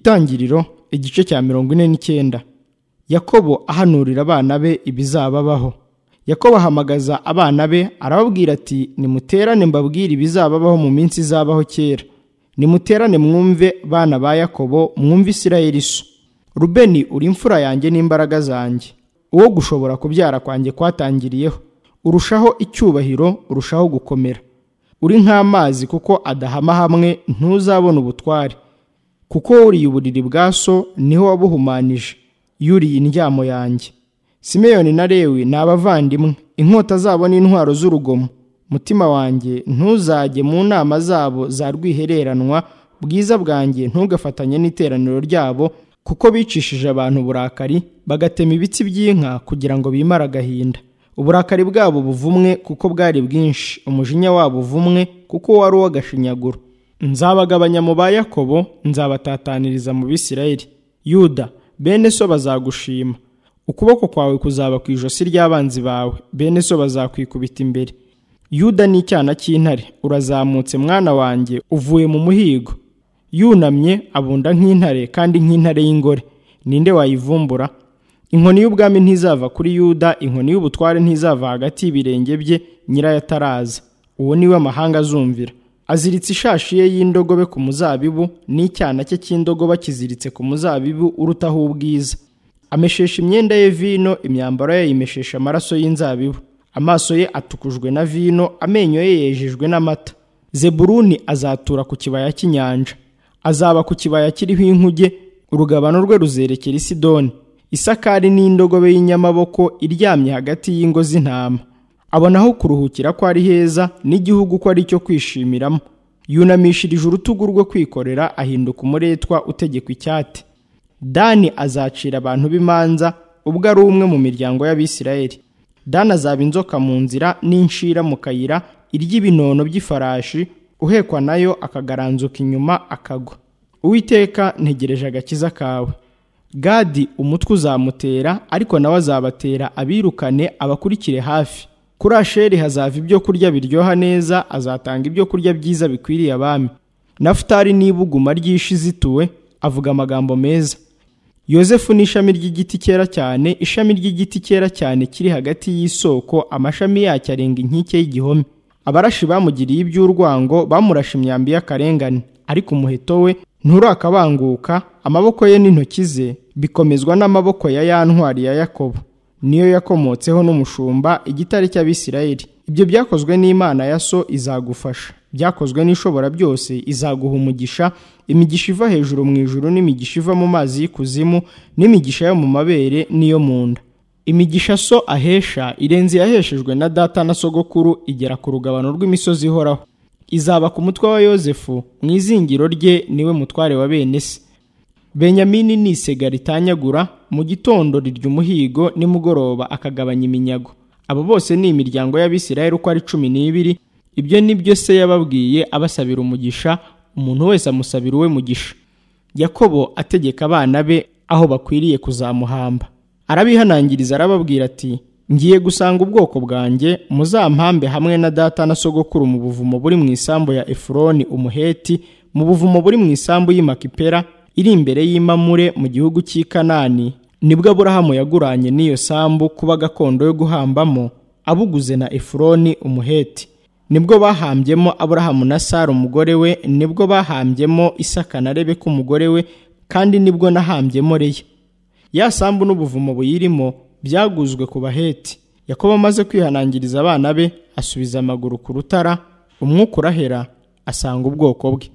itangiriro igice cya mirongo ine n'icyenda yakobo ahanurira abana be ibizababaho yakobo ahamagaza abana be arababwira ati nimuterane mbabwire ibizababaho mu minsi izabaho kera nimuterane mwumve bana ba yakobo mwumve isirayeli iso rubeni uri imfura yanjye n'imbaraga zanjye uwo gushobora kubyara kwanjye kwatangiriyeho urushaho icyubahiro urushaho gukomera uri nk'amazi kuko adahama hamwe ntuzabona ubutware kuko wuriye uburiri bwa so niho wabuhumanije yuriye indyamo yanjye simeyoni na lewi ni abavandimwe inkota zabo ni intwaro z'urugomo mutima wanjye ntuzajye mu nama zabo za rwihereranwa bwiza bwanjye ntugafatanye n'iteraniro ryabo kuko bicishije abantu uburakari bagatema ibitsi by'inka kugira ngo bimare agahinda uburakari bwabo buvumwe kuko bwari bwinshi umujinya wabo uvumwe kuko wari uw'agashinyaguro nzabagabanya mu ba yakobo nzabatataniriza mu bisirayeli yuda bene so bazagushima ukuboko kwawe kuzaba ku ijosi ry'abanzi bawe bene so bazakwikubita imbere yuda ni icyana cy'intare urazamutse mwana wanjye uvuye mu muhigo yunamye abunda nk'intare kandi nk'intare y'ingore ninde wayivumbura inkoni y'ubwami ntizava kuri yuda inkoni y'ubutware ntizava hagati y'ibirenge bye nyirayo ataraza uwo niwe amahanga azumvira aziritse ishashi ye y'indogobe ku muzabibu n'icyana cye cy'indogobe kiziritse ku muzabibu urutaho ubwiza ameshesha imyenda ye vino imyambaro ye yimeshesha amaraso y'inzabibu amaso ye atukujwe na vino amenyo ye yejejwe n'amata zeburuni azatura ku kibaya cy'inyanja azaba ku kibaya kiriho inkuge urugabano rwe ruzerekera i sidoni isakari ni indogobe y'inyamaboko iryamye hagati y'ingo z'intama abona aho kuruhukira ko ari heza n'igihugu ko ari icyo kwishimiramo yunamishirije urutugu rwo kwikorera ahinduka umuretwa utegekwa icyate dani azacira abantu b'imanza ubwo ari umwe mu miryango y'abisirayeli dani azaba inzoka mu nzira n'inshira mu kayira irya ibinono by'ifarashi uhekwa nayo akagaranzuka inyuma akagwa uwiteka ntegereje agakiza kawe gadi umutwe uzamutera ariko nawe azabatera abirukane abakurikire hafi kuri asheri hazava ibyo kurya biryoha neza azatanga ibyo kurya byiza bikwiriye abami nafutari n'ibuguma ry'ishi zituwe avuga amagambo meza yosefu ni ishami ry'igiti cyera cyane ishami ry'igiti cyera cyane kiri hagati y'isoko amashami yacyo arenga inkike y'igihome abarashi bamugiriye iby'urwango bamurashe imyambi y'akarengane ariko umuheto we nturakabanguka amaboko ye n'intoki ze bikomezwa n'amaboko ya ya ntwari ya yakobo niyo yakomotseho n'umushumba igitare cy'abisirayeli ibyo byakozwe n'imana ya so izagufasha byakozwe n'ishobora byose izaguha umugisha imigisha iva hejuru mu ijuru n'imigisha iva mu mazi y'ikuzimu n'imigisha yo mu mabere n'iyo mu nda imigisha so ahesha irenze yaheshejwe na data na sogokuru igera ku rugabano rw'imisozi ihoraho izaba ku mutwe wa yosefu mu izingiro rye niwe mutware wa bene se benyamini ni isega ritanyagura mu gitondo rirya umuhigo nimugoroba akagabanya iminyago abo bose ni imiryango y'abisirayeli uko ari cumi n'ibiri ibyo ni byo se yababwiye abasabira umugisha umuntu wese amusabira uwe mugisha yakobo ategeka abana be aho bakwiriye kuzamuhamba arabihanangiriza arababwira ati ngiye gusanga ubwoko bwanjye muzampambe hamwe na data na sogokuru mu buvumo buri mu isambu ya efuroni umuheti mu buvumo buri mu isambu y'Imakipera iri imbere y'imamure mu gihugu cy'i kanani nibwo aburahamu yaguranye n'iyo sambu kuba gakondo yo guhambamo abuguze na efuroni umuheti nibwo bahambyemo aburahamu na sara umugore we nibwo bahambyemo isaka na rebeka umugore we kandi nibwo nahambyemo reya ya sambu n'ubuvumo buyirimo byaguzwe ku baheti yakobo amaze kwihanangiriza abana be asubiza amaguru ku rutara umwuka urahera asanga ubwoko bwe